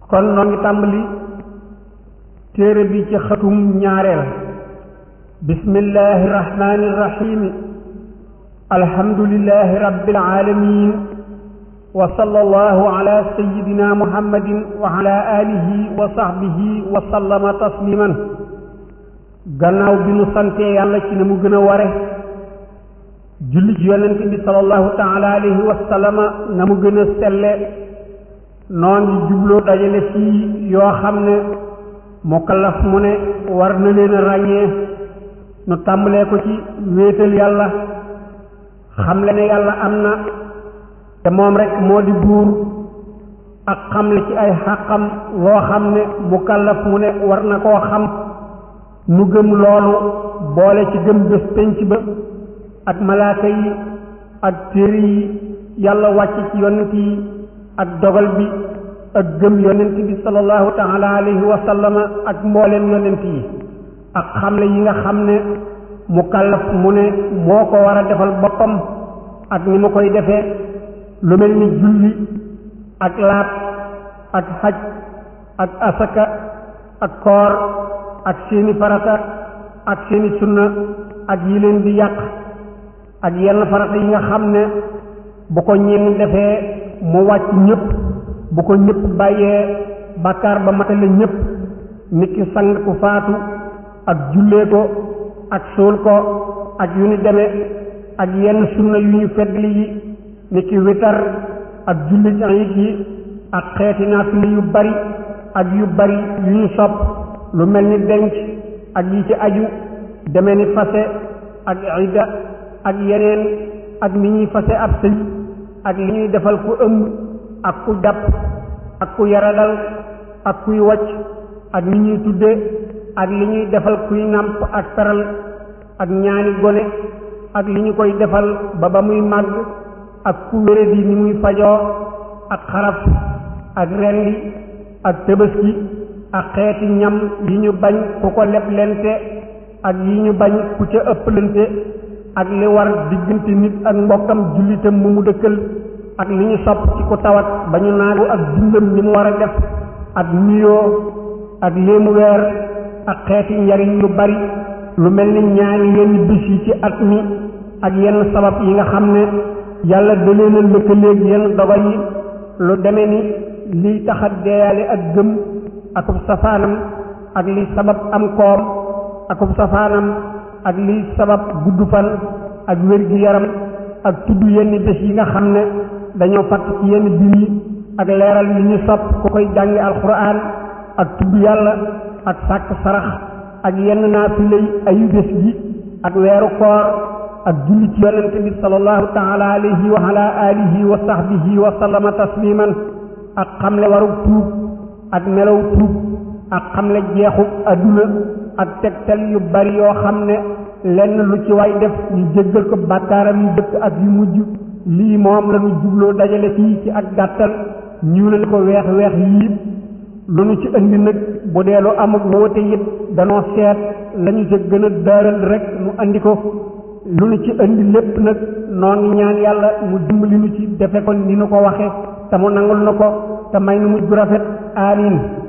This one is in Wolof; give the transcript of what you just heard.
kon noo ngi tàmbali téere bi ci xatum ñaareel bismillahi irrahmani irrahimi alhamdulilahi rabbil alamin wa sallallahu ala sayidina muhammadin wa ala alihi wa sahbihi wa sallama tasliman gannaaw bi nu santee yàlla ci ne mu gën a ware julli ci yonent bi sallallahu taala alayhi wa sallama na mu gën a selle noo ngi jubloo dajale fii yoo xam ne mukallaf mu ne war na leen a ràññee nu tàmbalee ko ci wéetal yàlla xamle ne yàlla am na te moom rek moo di buur ak xamle ci ay xàqam loo xam ne mukallaf mu ne war na koo xam nu gëm loolu boole ci gëm bés penc ba ak malaaka yi ak téere yi yàlla wàcc ci yonent yi ak dogal bi ak gëm yonent bi sallallahu taala alayhi wa sallama ak mbooleem yonent yi ak xamle yi nga xam ne mukallaf mu ne moo ko war a defal boppam ak ni mu koy defee lu mel ni julli ak laat ak xaj ak asaka ak koor ak seeni farata ak seeni sunna ak yi leen di yàq ak yenn farata yi nga xam ne bu ko ñenn defee mu wàcc ñëpp bu ko ñëpp bàyyee bàkkaar ba matale ñëpp nit ki sang ku faatu ak jullee ko ak suul ko ak yu ni demee ak yenn sunna yu ñu feddli yi nit ki witar ak julli ayit yi ak xeeti naafila yu bari ak yu bari yu ñu sopp lu mel ni denc ak yi ci aju deme ni fase ak idda ak yeneen ak ni ñuy fase ab sëy ak li ñuy defal ku ëmb ak ku jàpp ak ku yaradal ak kuy wacc ak ni ñuy tudde ak li ñuy defal kuy nàmp ak peral ak ñaani gone ak li ñu koy defal ba ba muy màgg ak ku wéradi ni muy fajoo ak xaraf ak rendi ak tëbaski ak xeeti ñam yi ñu bañ ku ko leblente ak yi ñu bañ ku ca ëpplante ak li war diggante nit ak mbokkam jullitam mu mu dëkkal ak li ñu sopp ci ku tawat ba ñu naagu ak dundam ni mu war a def ak nuyoo ak léemu weer ak xeeti njariñ yu bari lu mel ni ñaani yenn bis yi ci at mi ak yenn sabab yi nga xam ne yàlla da leen a lëkkaleeg yenn dogal yi lu deme ni liy taxa deeyaale ak gëm akub safaanam ak liy sabab am koom akub safaanam ak liy sabab gudd fan ak wér-gi-yaram ak tudd yenn bés yi nga xam ne dañoo fatt ci yenn biir yi ak leeral li ñu sopp ku koy jàngi alxuraan ak tudd yàlla ak sàkk sarax ak yenn naafila yi ayu bés gi ak weeru koor ak julli ci yonente bi sallallahu taala alayhi wa ala alihi wa sahbihi wa sallama tasliman ak xamle waru tuub ak melaw tuub ak xamle jeexu adduna ak tegtal yu bari yoo xam ne lenn lu ci way def ñu jéggal ko bàkkaaram yu dëkk ak yu mujj lii moom la ñu jubloo dajale fii ci ak gàttal ñuulal ko weex weex yii lu ñu ci indi nag bu dee lu amuk woote it danoo seet lañu ca gën a daaral rek mu andi ko lu ñu ci indi lépp nag noo ngi ñaan yàlla mu dimbali nu ci defe ko ni nu ko waxe te mu nangul na ko te may nu mujj bu rafet amiin